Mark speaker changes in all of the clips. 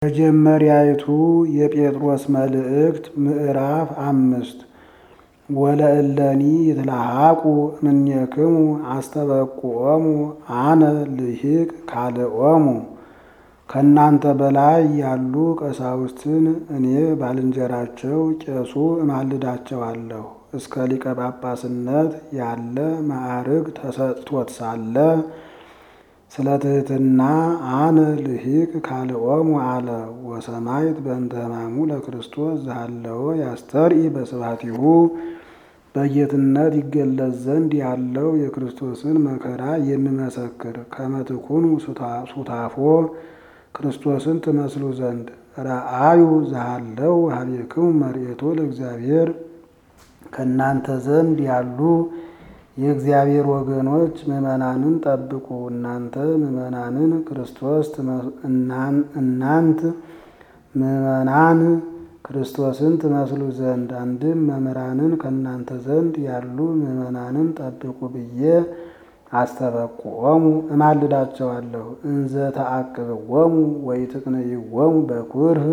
Speaker 1: መጀመሪያይቱ የጴጥሮስ መልእክት ምዕራፍ አምስት ወለእለኒ ይትለሐቁ እምኔክሙ አስተበቁዖሙ አነ ልሂቅ ካልኦሙ። ከእናንተ በላይ ያሉ ቀሳውስትን እኔ ባልንጀራቸው ቄሱ እማልዳቸዋለሁ። እስከ ሊቀ ጳጳስነት ያለ ማዕርግ ተሰጥቶት ሳለ ስለ ትሕትና አነ ልሂቅ ካልኦሙ አለ። ወሰማዕት በእንተ ሕማሙ ለክርስቶስ ዘሃለወ ያስተርኢ በስብሐቲሁ በጌትነት ይገለጽ ዘንድ ያለው የክርስቶስን መከራ የሚመሰክር ከመ ትኩኑ ሱታፎ ክርስቶስን ትመስሉ ዘንድ ረአዩ ዘሃለው ኀቤክሙ መርኤቶ ለእግዚአብሔር ከእናንተ ዘንድ ያሉ የእግዚአብሔር ወገኖች ምዕመናንን ጠብቁ። እናንተ ምዕመናንን ክርስቶስ እናንት ምዕመናን ክርስቶስን ትመስሉ ዘንድ አንድም መምህራንን ከእናንተ ዘንድ ያሉ ምዕመናንን ጠብቁ ብዬ አስተበቁዖሙ እማልዳቸዋለሁ። እንዘ ተአቅብዎሙ ወኢትቅንይዎሙ በኩርህ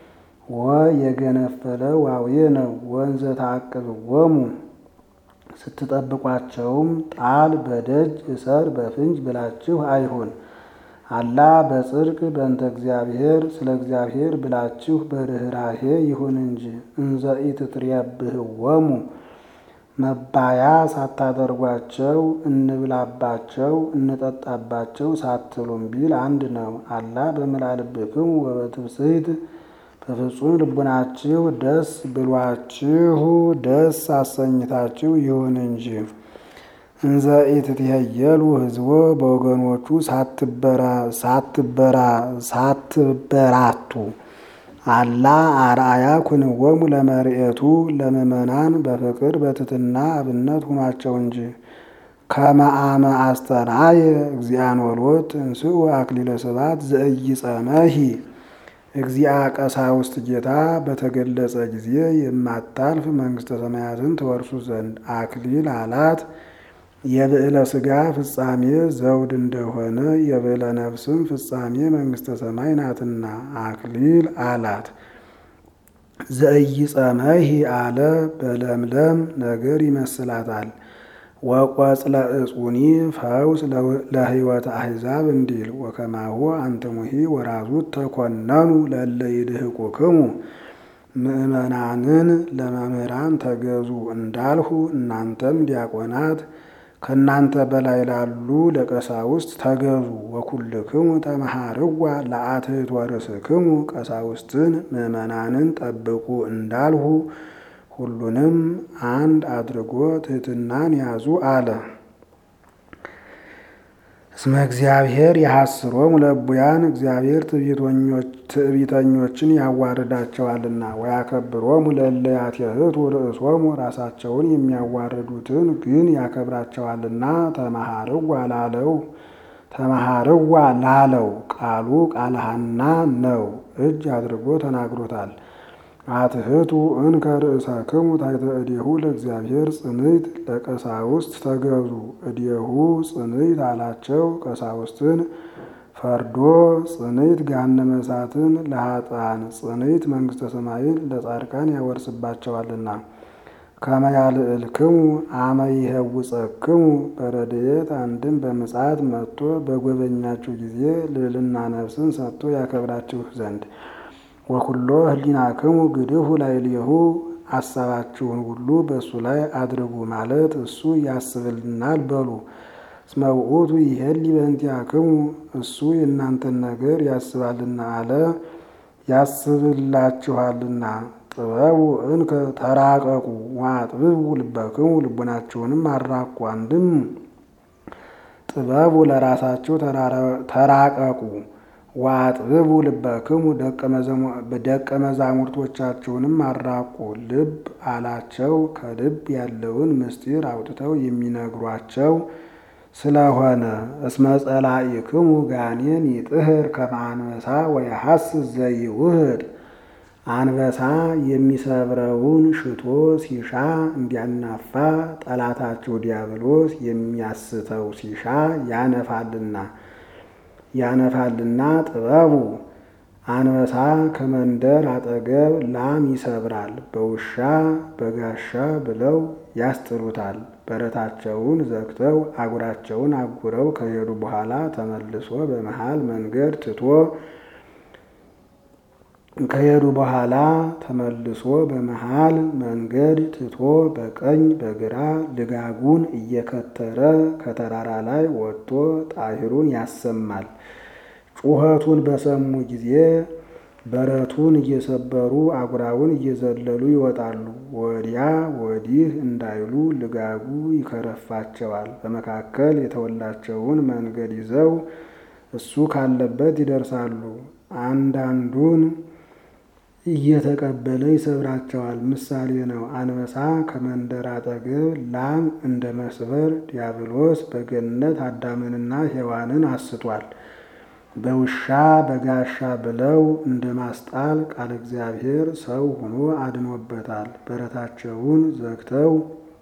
Speaker 1: ወየገነፈለ ዋዌ ነው። ወእንዘ ተአቅብዎሙ ስትጠብቋቸውም ጣል በደጅ እሰር በፍንጅ ብላችሁ አይሁን። አላ በጽድቅ በእንተ እግዚአብሔር ስለ እግዚአብሔር ብላችሁ በርኅራኄ ይሁን እንጂ። እንዘ ኢትትሬብህዎሙ መባያ ሳታደርጓቸው እንብላባቸው እንጠጣባቸው ሳትሉም ቢል አንድ ነው። አላ በመላልብክሙ ወበትብስሕት በፍጹም ልቡናችሁ ደስ ብሏችሁ ደስ አሰኝታችሁ ይሁን እንጂ። እንዘ ኢትትሄየሉ ሕዝቦ በወገኖቹ ሳትበራቱ አላ አርአያ ኩንዎሙ ለመርኤቱ ለምእመናን በፍቅር በትሕትና አብነት ሁኗቸው እንጂ። ከመ አመ አስተርአየ እግዚአብሔር እንስኡ አክሊለ ስብሐት ዘኢይጸመሂ እግዚአ ቀሳውስት ጌታ በተገለጸ ጊዜ የማታልፍ መንግሥተ ሰማያትን ትወርሱ ዘንድ አክሊል አላት። የብዕለ ሥጋ ፍጻሜ ዘውድ እንደሆነ የብዕለ ነፍስም ፍጻሜ መንግሥተ ሰማይ ናትና አክሊል አላት። ዘኢይጸመሂ አለ በለምለም ነገር ይመስላታል። ወቆጽለ ዕጹኒ ፈውስ ለሕይወተ አሕዛብ እንዲል ወከማሁ አንትሙሂ ወራዙት ተኮነኑ ለእለ ይድህቁክሙ ምእመናንን ለመምህራን ተገዙ እንዳልሁ እናንተም ዲያቆናት ከእናንተ በላይ ላሉ ለቀሳውስት ተገዙ። ወኩልክሙ ተመሃርዋ ለአትሕቶ ርእስክሙ ቀሳውስትን ምእመናንን ጠብቁ እንዳልሁ ሁሉንም አንድ አድርጎ ትሕትናን ያዙ አለ። እስመ እግዚአብሔር የሐስሮሙ ለእቡያን እግዚአብሔር ትዕቢተኞችን ያዋርዳቸዋልና። ወያከብሮሙ ለእለ ያትሕቱ ርእሶሙ ራሳቸውን የሚያዋርዱትን ግን ያከብራቸዋልና። ተመሃርዋ ላለው ተመሃርዋ ላለው ቃሉ ቃለ ሐና ነው። እጅ አድርጎ ተናግሮታል። አትሕቱ እንከ ርእሰክሙ ታሕተ እዴሁ ለእግዚአብሔር ጽንዕት ለቀሳውስት ተገዙ። እዴሁ ጽንዕት አላቸው ቀሳውስትን ፈርዶ ጽንዕት ገሃነመ እሳትን ለኃጥአን ጽንዕት መንግሥተ ሰማይን ለጻድቃን ያወርስባቸዋልና። ከመ ያልዕልክሙ አመ ይሄውፀክሙ በረድኤት አንድም በምጽአት መጥቶ በጎበኛችሁ ጊዜ ልዕልና ነፍስን ሰጥቶ ያከብራችሁ ዘንድ ወኩሎ ህሊናክሙ ግድፉ ላዕሌሁ አሳባችሁን ሁሉ በእሱ ላይ አድርጉ ማለት እሱ ያስብልናል በሉ። እስመ ውእቱ ይሄሊ በእንቲአክሙ እሱ የእናንተን ነገር ያስባልና አለ ያስብላችኋልና። ጥበቡ እንከ ተራቀቁ ወአጥብቡ ልበክሙ ልቡናችሁንም አራቁ። አንድም ጥበቡ ለራሳችሁ ተራቀቁ ወአጥብቡ ልበክሙ ደቀ መዛሙርቶቻችሁንም አራቁ። ልብ አላቸው ከልብ ያለውን ምስጢር አውጥተው የሚነግሯቸው ስለሆነ። እስመ ጸላኢክሙ ጋኔን ይጥህር ከመ አንበሳ ወየሐስስ ዘይውህድ አንበሳ የሚሰብረውን ሽቶ ሲሻ እንዲያናፋ ጠላታችሁ ዲያብሎስ የሚያስተው ሲሻ ያነፋልና ያነፋልና ጥበቡ አንበሳ ከመንደር አጠገብ ላም ይሰብራል፣ በውሻ በጋሻ ብለው ያስጥሉታል። በረታቸውን ዘግተው አጉራቸውን አጉረው ከሄዱ በኋላ ተመልሶ በመሃል መንገድ ትቶ ከሄዱ በኋላ ተመልሶ በመሃል መንገድ ትቶ በቀኝ በግራ ልጋጉን እየከተረ ከተራራ ላይ ወጥቶ ጣሂሩን ያሰማል። ጩኸቱን በሰሙ ጊዜ በረቱን እየሰበሩ አጉራውን እየዘለሉ ይወጣሉ። ወዲያ ወዲህ እንዳይሉ ልጋጉ ይከረፋቸዋል። በመካከል የተወላቸውን መንገድ ይዘው እሱ ካለበት ይደርሳሉ። አንዳንዱን እየተቀበለ ይሰብራቸዋል። ምሳሌ ነው። አንበሳ ከመንደር አጠገብ ላም እንደ መስበር ዲያብሎስ በገነት አዳምንና ሔዋንን አስቷል። በውሻ በጋሻ ብለው እንደ ማስጣል ቃለ እግዚአብሔር ሰው ሆኖ አድኖበታል። በረታቸውን ዘግተው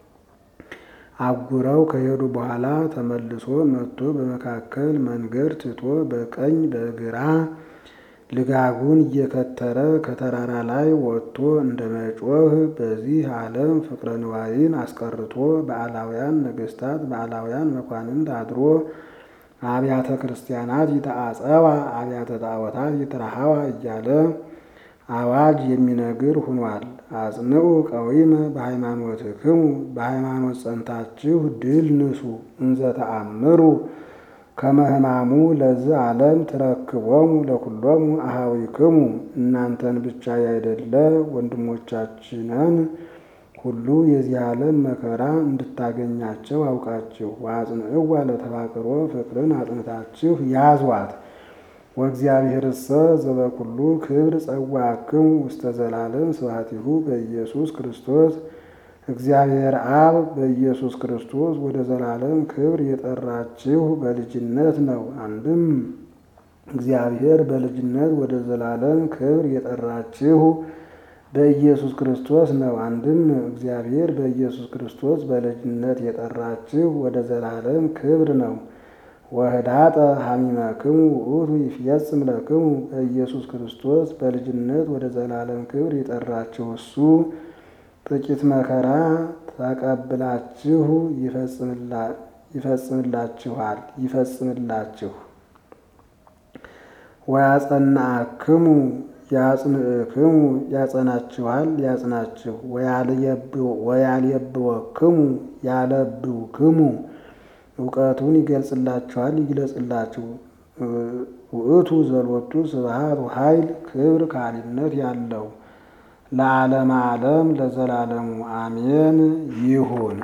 Speaker 1: አጉረው ከሄዱ በኋላ ተመልሶ መጥቶ በመካከል መንገድ ትቶ በቀኝ በግራ ልጋጉን እየከተረ ከተራራ ላይ ወጥቶ እንደ መጮህ በዚህ ዓለም ፍቅረ ንዋይን አስቀርቶ በአላውያን ነገሥታት በአላውያን መኳንንት አድሮ አብያተ ክርስቲያናት ይተአጸዋ አብያተ ጣዖታት ይትረሃዋ እያለ አዋጅ የሚነግር ሁኗል። አጽንዑ ቀዊመ በሃይማኖትክሙ በሃይማኖት ጸንታችሁ ድል ንሱ እንዘ ተአምሩ ከመ ሕማሙ ለዚህ ዓለም ትረክቦሙ ለኩሎሙ አሃዊክሙ እናንተን ብቻ ያይደለ ወንድሞቻችንን ሁሉ የዚህ ዓለም መከራ እንድታገኛቸው አውቃችሁ ወአጽንዕዋ ለተፋቅሮ ፍቅርን አጥንታችሁ ያዟት። ወእግዚአብሔርሰ ዘበኩሉ ክብር ጸዋዕክሙ ውስተ ዘላለም ስብሐቲሁ በኢየሱስ ክርስቶስ እግዚአብሔር አብ በኢየሱስ ክርስቶስ ወደ ዘላለም ክብር የጠራችሁ በልጅነት ነው። አንድም እግዚአብሔር በልጅነት ወደ ዘላለም ክብር የጠራችሁ በኢየሱስ ክርስቶስ ነው። አንድም እግዚአብሔር በኢየሱስ ክርስቶስ በልጅነት የጠራችሁ ወደ ዘላለም ክብር ነው። ወህዳጠ ሐሚመክሙ ውእቱ ይፍየጽም ለክሙ በኢየሱስ ክርስቶስ በልጅነት ወደ ዘላለም ክብር የጠራችሁ እሱ ጥቂት መከራ ተቀብላችሁ ይፈጽምላችኋል ይፈጽምላችሁ ወያጸናክሙ ያጽንዕክሙ ያጸናችኋል ያጽናችሁ ወያልየብወክሙ ያለብውክሙ እውቀቱን ይገልጽላችኋል ይግለጽላችሁ። ውእቱ ዘሎቱ ስብሐት ኃይል ክብር ካሊነት ያለው ለዓለም ዓለም ለዘላለሙ አሜን ይሁን።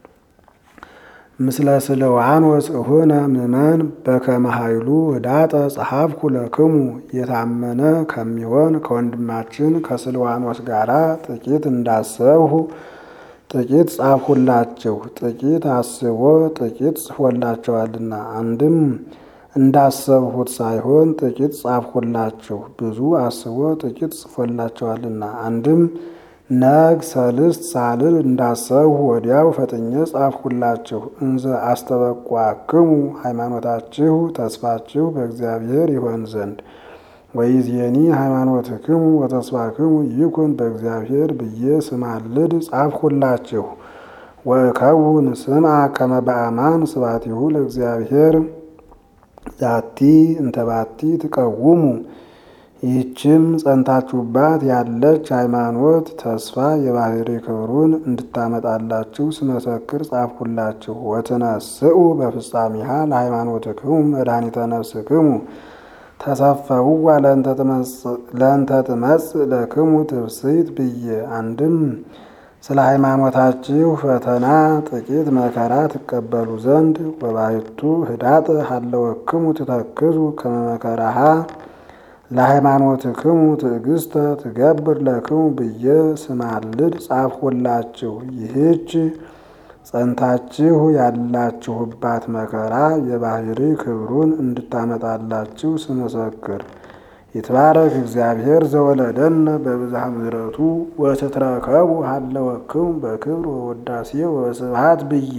Speaker 1: ምስለ ስልዋኖስ እሁነ ምእመን በከመ ኃይሉ ህዳጠ ጸሐፍኩ ለክሙ የታመነ ከሚሆን ከወንድማችን ከስልዋኖስ ጋራ ጥቂት እንዳሰብሁ ጥቂት ጻፍሁላችሁ። ጥቂት አስቦ ጥቂት ጽፎላቸዋልና አንድም እንዳሰብሁት ሳይሆን ጥቂት ጻፍሁላችሁ። ብዙ አስቦ ጥቂት ጽፎላቸዋልና አንድም ነግ ሰልስት ሳልል እንዳሰብሁ ወዲያው ፈጥኜ ጻፍሁላችሁ። እንዘ አስተበቋክሙ ሃይማኖታችሁ ተስፋችሁ በእግዚአብሔር ይሆን ዘንድ ወይዜኒ ሃይማኖትክሙ ወተስፋክሙ ይኩን በእግዚአብሔር ብዬ ስማልድ ጻፍሁላችሁ። ወእከውን ስምዐ ከመ በአማን ስብሐቲሁ ለእግዚአብሔር ዛቲ እንተባቲ ትቀውሙ ይህችም ጸንታችሁባት ያለች ሃይማኖት ተስፋ የባህሪ ክብሩን እንድታመጣላችሁ ስመሰክር ጻፍሁላችሁ። ወትነስኡ በፍጻሜሃ ለሃይማኖትክሙ መድኃኒተ ነፍስክሙ ተሰፈውዋ ለእንተ ትመጽእ ለክሙ ትብስት ብዬ አንድም ስለ ሃይማኖታችሁ ፈተና ጥቂት መከራ ትቀበሉ ዘንድ ወባሕቱ ህዳጥ ሀለወክሙ ትተክዙ ከመ መከራሃ ለሃይማኖትክሙ ትዕግስተ ትገብር ለክሙ ብዬ ስማልድ ጻፍሁላችሁ። ይህች ጸንታችሁ ያላችሁባት መከራ የባህሪ ክብሩን እንድታመጣላችሁ ስመሰክር ይትባረክ እግዚአብሔር ዘወለደነ በብዝሃ ምሕረቱ ወትትረከቡ ሀለወክሙ በክብር ወወዳሴ ወስብሐት ብዬ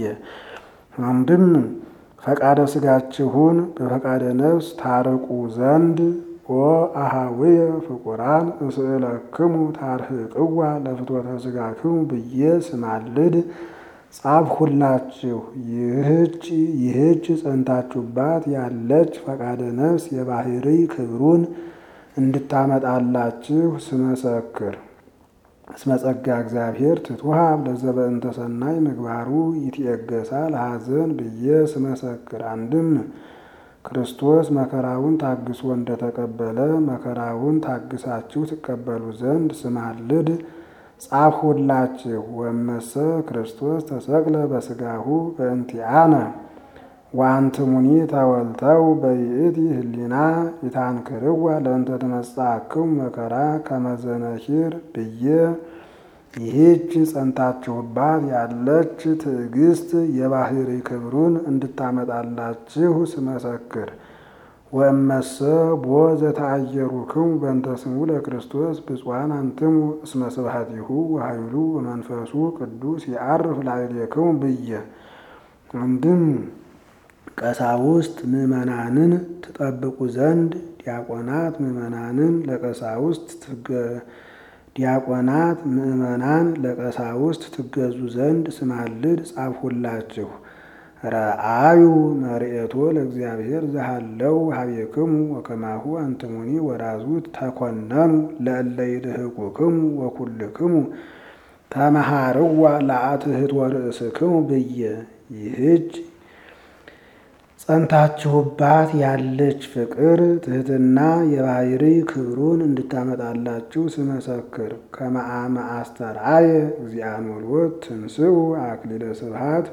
Speaker 1: አንድም ፈቃደ ስጋችሁን በፈቃደ ነፍስ ታርቁ ዘንድ ኦ አሃውየ ፍቁራን እስእለክሙ ታርህቅዋ ለፍትወተ ሥጋክሙ ብዬ ስማልድ ጻፍሁላችሁ። ይህች ይህች ጸንታችሁባት ያለች ፈቃደ ነፍስ የባህሪ ክብሩን እንድታመጣላችሁ ስመሰክር እስመ ጸጋ እግዚአብሔር ትትወሃብ ለዘበእንተ ሰናይ ምግባሩ ይትየገሳ ለሐዘን ብዬ ስመሰክር አንድም ክርስቶስ መከራውን ታግሶ እንደተቀበለ መከራውን ታግሳችሁ ትቀበሉ ዘንድ ስማልድ ጻፍሁላችሁ። ወመሰ ክርስቶስ ተሰቅለ በሥጋሁ በእንቲአነ ወአንትሙኒ ተወልተው በይእቲ ህሊና ይታንክርዋ ለእንተ ትመጽአክሙ መከራ ከመዘነኪር ብዬ ይህች ጸንታችሁባት ያለች ትዕግስት የባህሪ ክብሩን እንድታመጣላችሁ ስመሰክር ወእመሰ ቦ ዘተአየሩክሙ በእንተ ስሙ ለክርስቶስ ብፁዓን አንትሙ እስመ ስብሐቲሁ ወኃይሉ ወመንፈሱ ቅዱስ ይዐርፍ ላዕሌክሙ ብዬ አንድም ቀሳውስት ምዕመናንን ትጠብቁ ዘንድ ዲያቆናት ምዕመናንን ለቀሳውስት ዲያቆናት ምዕመናን ለቀሳውስት ትገዙ ዘንድ ስማልድ ጻፍሁላችሁ። ረአዩ መርኤቶ ለእግዚአብሔር ዘሃለው ሀቤክሙ ወከማሁ አንትሙኒ ወራዙት ተኮነኑ ለእለ ይድህቁክሙ ወኩልክሙ ተመሃርዋ ለአትህት ወርእስክሙ ብዬ ይህች ጸንታችሁባት ያለች ፍቅር ትህትና የባህሪ ክብሩን እንድታመጣላችሁ ስመሰክር ከመአመ አስተርአየ እግዚአን ወልወት ትንስኡ አክሊለ ስብሐት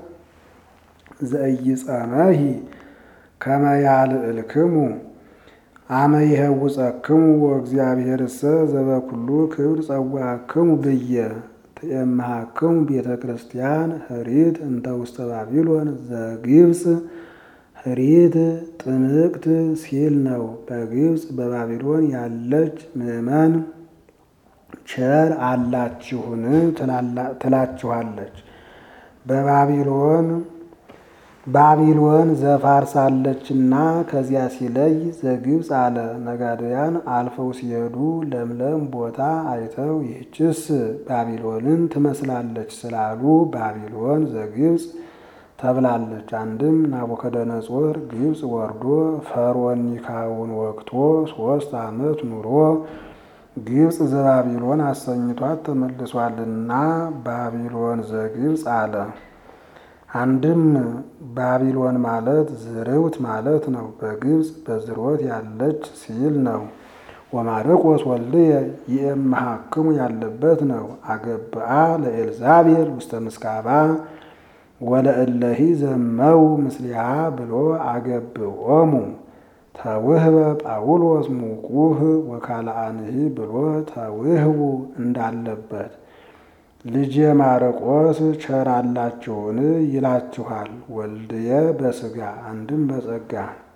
Speaker 1: ዘኢይጸመሂ ከመ ያልዕልክሙ አመ ይሄውፀክሙ ወእግዚአብሔርሰ ዘበኩሉ ክብር ጸዋዕክሙ ብዬ ትኤምሃክሙ ቤተ ክርስቲያን ህሪት እንተ ውስተ ባቢሎን ዘግብፅ ህሪት ጥምቅት ሲል ነው። በግብፅ በባቢሎን ያለች ምዕመን ቸር አላችሁን ትላችኋለች። በባቢሎን ባቢሎን ዘፋርሳለችና ከዚያ ሲለይ ዘግብፅ አለ። ነጋድያን አልፈው ሲሄዱ ለምለም ቦታ አይተው ይህችስ ባቢሎንን ትመስላለች ስላሉ ባቢሎን ዘግብፅ ተብላለች። አንድም ናቡከደነጾር ግብፅ ወርዶ ፈርዖን ኒካውን ወቅቶ ሶስት ዓመት ኑሮ ግብፅ ዘባቢሎን አሰኝቷት ተመልሷልና ባቢሎን ዘግብፅ አለ። አንድም ባቢሎን ማለት ዝርውት ማለት ነው። በግብፅ በዝሮት ያለች ሲል ነው። ወማርቆስ ወልድየ ይእምሃክሙ ያለበት ነው። አገብአ ለኤልዛቤል ውስተ ምስካባ ወለእለሂ ዘመው ምስሊሃ ብሎ አገብኦሙ ተውህበ ጳውሎስ ሙቁህ ወካልአንሂ ብሎ ተውህቡ እንዳለበት ልጄ ማርቆስ ቸር አላችሁን ይላችኋል። ወልድየ በስጋ አንድም በጸጋ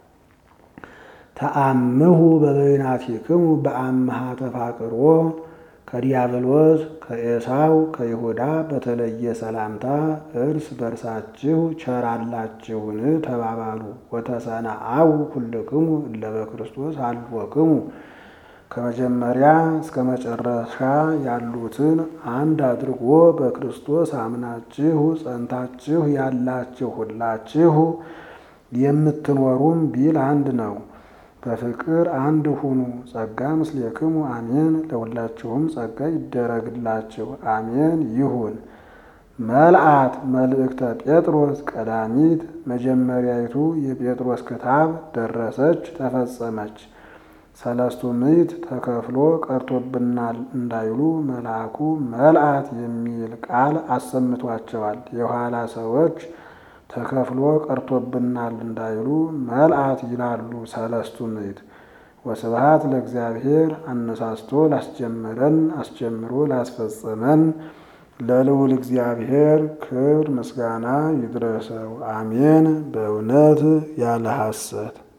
Speaker 1: ተአምሁ በበይናቲክሙ በአምሃ ተፋቅሮ ከዲያብሎስ ከኤሳው ከይሁዳ በተለየ ሰላምታ እርስ በርሳችሁ ቸር አላችሁን ተባባሉ። ወተሰናአው ኩልክሙ እለ በክርስቶስ አልወክሙ ከመጀመሪያ እስከ መጨረሻ ያሉትን አንድ አድርጎ በክርስቶስ አምናችሁ ጸንታችሁ ያላችሁ ሁላችሁ የምትኖሩም ቢል አንድ ነው። በፍቅር አንድ ሁኑ። ጸጋ ምስሌክሙ አሜን። ለሁላችሁም ጸጋ ይደረግላችሁ አሜን ይሁን። መልአት መልእክተ ጴጥሮስ ቀዳሚት መጀመሪያይቱ የጴጥሮስ ክታብ ደረሰች ተፈጸመች። ሰለስቱ ምዕት ተከፍሎ ቀርቶብናል እንዳይሉ መልአኩ መልአት የሚል ቃል አሰምቷቸዋል። የኋላ ሰዎች ተከፍሎ ቀርቶብናል እንዳይሉ መልአት ይላሉ። ሰለስቱ ምዕት ወስብሐት ለእግዚአብሔር አነሳስቶ ላስጀመረን አስጀምሮ ላስፈጸመን ለልዑል እግዚአብሔር ክብር ምስጋና ይድረሰው፣ አሜን። በእውነት ያለ ሐሰት